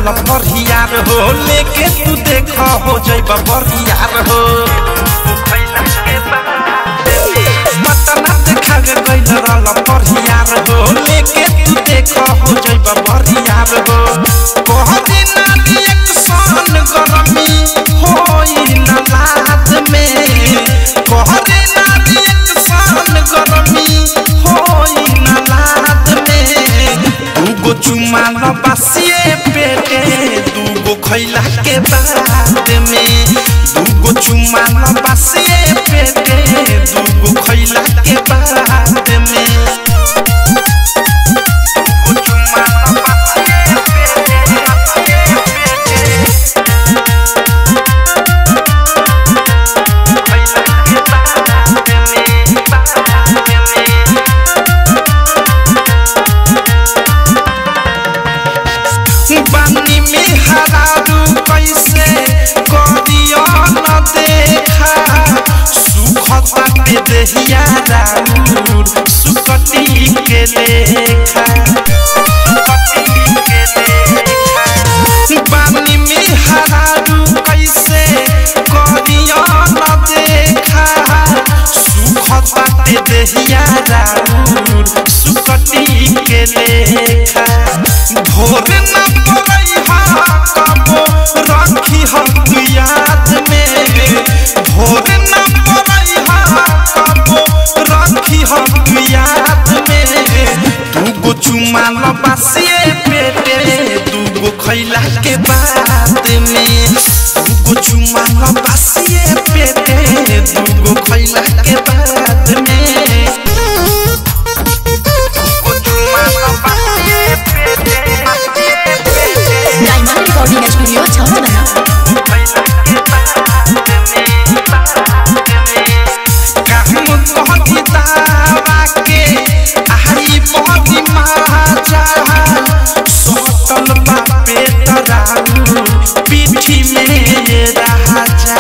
रहल परियार हो लेके तू देख हो जैब परियार हो पटना देखा गे गइल रहल परियार हो लेके तू देख हो जैब परियार हो कह दिना एक सन गरमी होई न लाद में कह दिना एक सन गरमी होई न लाद में दूगो चुमा लबासिए पेटे दूगो खैला के बाद में दूगो चुमा लबासिए पेटे दूगो खैला के बाद में दूगो चुमा लबासिए पेटे, खैला के बाद में, बाद में। बानी में हरारू कैसे करियो न देखा सुखता के देहिया राउर सुकटी के लेखा सुकटी के लेखा बानी में हरारू कैसे करियो न देखा सुखता के देहिया राउर सुकटी के लेखा भोर न पड़ई हा कबो रखी हम याद में भोर न पड़ई हा कबो रखी हम याद में दूगो चुमा लबासिए पेटे दूगो खैला के बाद में दूगो चुमा लबासिए पेटे दूगो खैला के बाद में दूगो चुमा लबासिए पेटे डायमंड रिकॉर्डिंग स्टूडियो छावना पीठी में राजा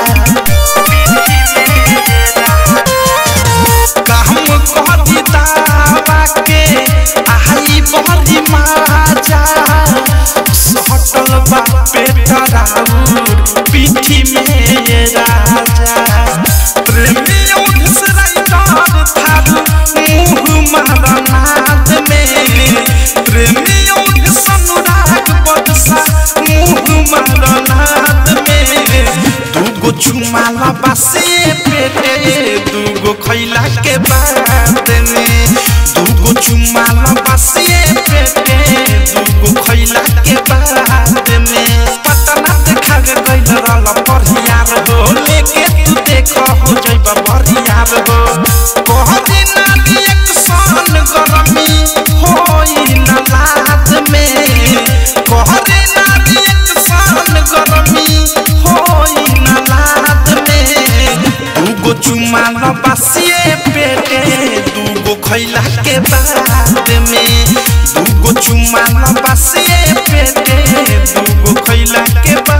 कहम कहती दावा के आई बड़ी माजा सटल बा पेटराउर पीठी में राजा प्रेमी उधस राइटर थारू मुँह मारनाद में प्रेमी उधस अनुराग बदसा मुँह मारनाद में दूगो चुमा लबासे पेटे दूगो खैला के बाद में दूगो चुमा लबासे पेटे दूगो खैला के बाद में पटना देखा गे गइल रहल परियार हो लेके तू देख हो जैब परियार हो कह दिना एक सन गरमी होई न लाद में कह दिना एक सन गरमी होई न लाद में दूगो चुमा लबासिए पेटे दूगो खैला के बाद में दूगो चुमा लबासिए पेटे दूगो खैला के बाद